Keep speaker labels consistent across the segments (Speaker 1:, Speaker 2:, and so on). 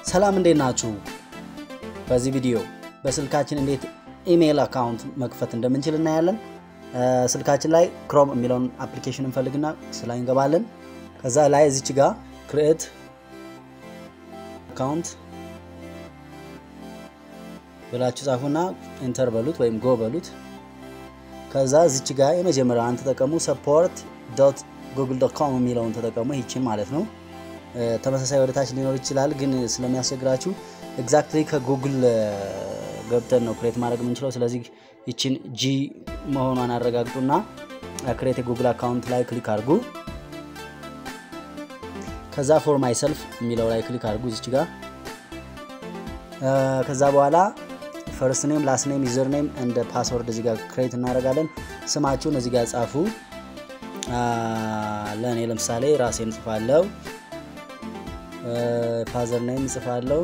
Speaker 1: ሰላም እንዴት ናችሁ? በዚህ ቪዲዮ በስልካችን እንዴት ኢሜይል አካውንት መክፈት እንደምንችል እናያለን። ስልካችን ላይ ክሮም የሚለውን አፕሊኬሽን እንፈልግና ስላይ እንገባለን። ከዛ ላይ እዚች ጋር ክሬት አካውንት ብላችሁ ጻፉና ኢንተር በሉት ወይም ጎ በሉት። ከዛ እዚች ጋር የመጀመሪያዋን ተጠቀሙ። ሰፖርት ዶት ጉግል ዶት ኮም የሚለውን ተጠቀሙ። ይችን ማለት ነው። ተመሳሳይ ወደ ታች ሊኖር ይችላል፣ ግን ስለሚያስቸግራችሁ ኤግዛክትሊ ከጉግል ገብተን ነው ክሬት ማድረግ የምንችለው። ስለዚህ ይችን ጂ መሆኗን አረጋግጡና ክሬት የጉግል አካውንት ላይ ክሊክ አድርጉ። ከዛ ፎር ማይ ሰልፍ የሚለው ላይ ክሊክ አድርጉ እዚች ጋር። ከዛ በኋላ ፈርስት ኔም ላስት ኔም ዩዘር ኔም እንደ ፓስወርድ እዚህ ጋር ክሬት እናደርጋለን። ስማችሁን እዚህ ጋር ጻፉ። ለእኔ ለምሳሌ ራሴን ጽፋለሁ። ፋዘር ኔም ጽፋለሁ።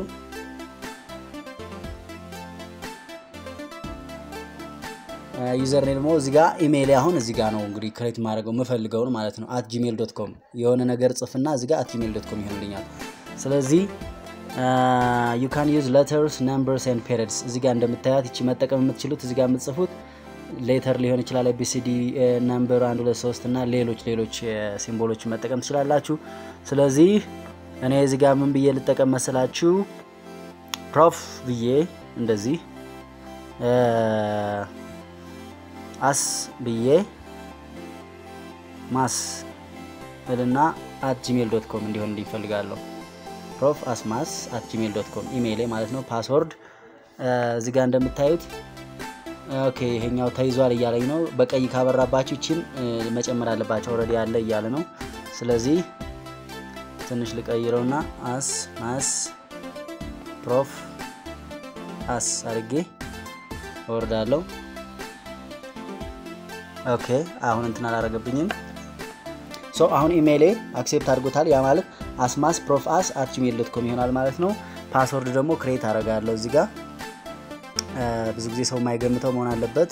Speaker 1: ዩዘር ኔም ደግሞ እዚህ ጋር ኢሜይል አሁን እዚህ ጋር ነው እንግዲህ ክሬት ማድረገው የምፈልገውን ማለት ነው። አት ጂሜል ዶት ኮም የሆነ ነገር ጽፍና እዚህ ጋር አት ጂሜል ዶት ኮም ይሆንልኛል። ስለዚህ ዩ ካን ዩዝ ሌተርስ ነምበርስ ኤንድ ፔሪድስ እዚህ ጋር እንደምታያት ይቺ መጠቀም የምትችሉት እዚህ ጋር የምትጽፉት ሌተር ሊሆን ይችላል። ኤቢሲዲ ነምበር አንድ ሁለት ሶስት እና ሌሎች ሌሎች ሲምቦሎችን መጠቀም ትችላላችሁ። ስለዚህ እኔ እዚህ ጋር ምን ብዬ ልጠቀም መስላችሁ? ፕሮፍ ብዬ እንደዚህ አስ ብዬ ማስ እልና አት ጂሜል ዶት ኮም እንዲሆን እንዲፈልጋለሁ። ፕሮፍ አስማስ አት ጂሜል ዶት ኮም ኢሜይሌ ማለት ነው። ፓስወርድ እዚህ ጋር እንደምታዩት ኦኬ፣ ይሄኛው ተይዟል እያለኝ ነው። በቀይ ካበራባችሁ ይችን መጨመር አለባቸው። ኦልሬዲ ያለ እያለ ነው። ስለዚህ ትንሽ ልቀይረውና አስ ማስ ፕሮፍ አስ አድርጌ እወርዳለሁ። ኦኬ አሁን እንትን አላረገብኝም። ሶ አሁን ኢሜይሌ አክሴፕት አድርጎታል። ያ ማለት አስማስ ፕሮፍ አስ አት ጂሜል ዶት ኮም ይሆናል ማለት ነው። ፓስወርድ ደግሞ ክሬት አደርጋለሁ እዚህ ጋር ብዙ ጊዜ ሰው የማይገምተው መሆን አለበት።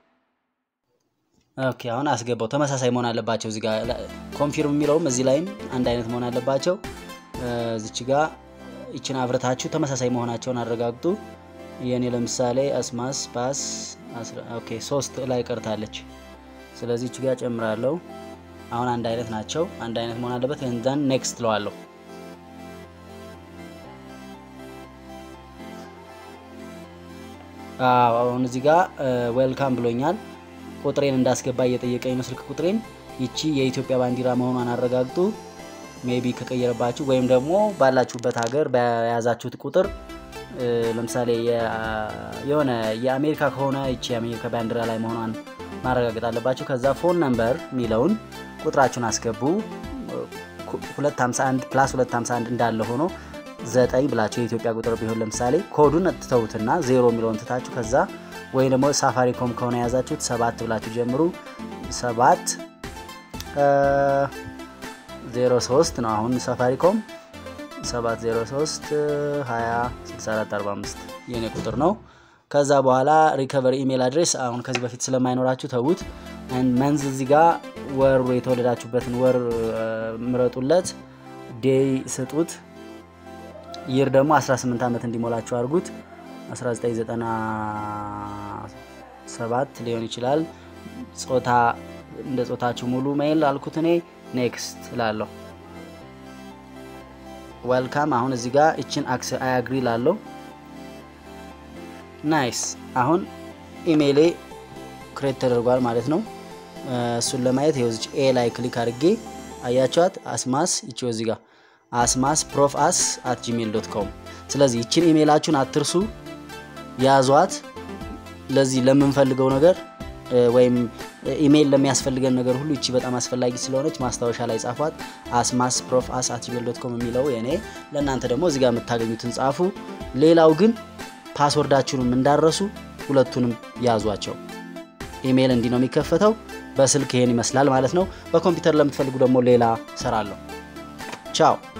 Speaker 1: ኦኬ አሁን አስገባው። ተመሳሳይ መሆን አለባቸው። እዚህ ጋር ኮንፊርም የሚለውም እዚህ ላይም አንድ አይነት መሆን አለባቸው። እዚች ጋር ይችን አብረታችሁ ተመሳሳይ መሆናቸውን አረጋግጡ። የእኔ ለምሳሌ አስማስ ፓስ ኦኬ ሶስት ላይ ቀርታለች። ስለዚህ እች ጋር ጨምራለሁ። አሁን አንድ አይነት ናቸው። አንድ አይነት መሆን አለበት። ንዛን ኔክስት ለዋለሁ። አሁን እዚህ ጋር ዌልካም ብሎኛል። ቁጥሬን እንዳስገባ እየጠየቀኝ ነው። ስልክ ቁጥሬን ይቺ የኢትዮጵያ ባንዲራ መሆኗን አረጋግጡ። ሜቢ ከቀየረባችሁ ወይም ደግሞ ባላችሁበት ሀገር በያዛችሁት ቁጥር ለምሳሌ የሆነ የአሜሪካ ከሆነ ይቺ የአሜሪካ ባንዲራ ላይ መሆኗን ማረጋገጥ አለባችሁ። ከዛ ፎን ነምበር የሚለውን ቁጥራችሁን አስገቡ። 251 ፕላስ 251 እንዳለ ሆኖ ዘጠኝ ብላችሁ የኢትዮጵያ ቁጥር ቢሆን ለምሳሌ ኮዱን ትተውትና ዜሮ የሚለውን ትታችሁ ከዛ ወይ ደግሞ ሳፋሪኮም ከሆነ የያዛችሁት ሰባት ብላችሁ ጀምሩ። ሰባት ዜሮ ሶስት ነው አሁን ሳፋሪኮም 703 20 64 45 የኔ ቁጥር ነው። ከዛ በኋላ ሪከቨሪ ኢሜል አድሬስ አሁን ከዚህ በፊት ስለማይኖራችሁ ተዉት። መንዝ እዚህ ጋር ወር የተወለዳችሁበትን ወር ምረጡለት። ዴይ ስጡት። ይር ደግሞ 18 ዓመት እንዲሞላችሁ አድርጉት። 1997 ሊሆን ይችላል። ጾታ እንደ ጾታችሁ ሙሉ ሜል አልኩት እኔ ኔክስት ላለሁ ዌልካም አሁን እዚህ ጋር እችን አክስ አያግሪ ላለው ናይስ። አሁን ኢሜይሌ ክሬት ተደርጓል ማለት ነው። እሱን ለማየት የውዝች ኤ ላይ ክሊክ አድርጌ አያቸዋት አስማስ ይቺ እዚህ ጋር አስማስ ፕሮፍ አስ አት ጂሜል ዶት ኮም። ስለዚህ ይችን ኢሜይላችሁን አትርሱ፣ ያዟት። ለዚህ ለምንፈልገው ነገር ወይም ኢሜይል ለሚያስፈልገን ነገር ሁሉ እቺ በጣም አስፈላጊ ስለሆነች ማስታወሻ ላይ ጻፏት። አስማስ ፕሮፍ አስ አት ጂሜል ዶት ኮም የሚለው የኔ ለእናንተ ደግሞ እዚጋ የምታገኙትን ጻፉ። ሌላው ግን ፓስወርዳችሁንም እንዳረሱ ሁለቱንም ያዟቸው። ኢሜይል እንዲህ ነው የሚከፈተው። በስልክ ይሄን ይመስላል ማለት ነው። በኮምፒውተር ለምትፈልጉ ደግሞ ሌላ ሰራለሁ። ቻው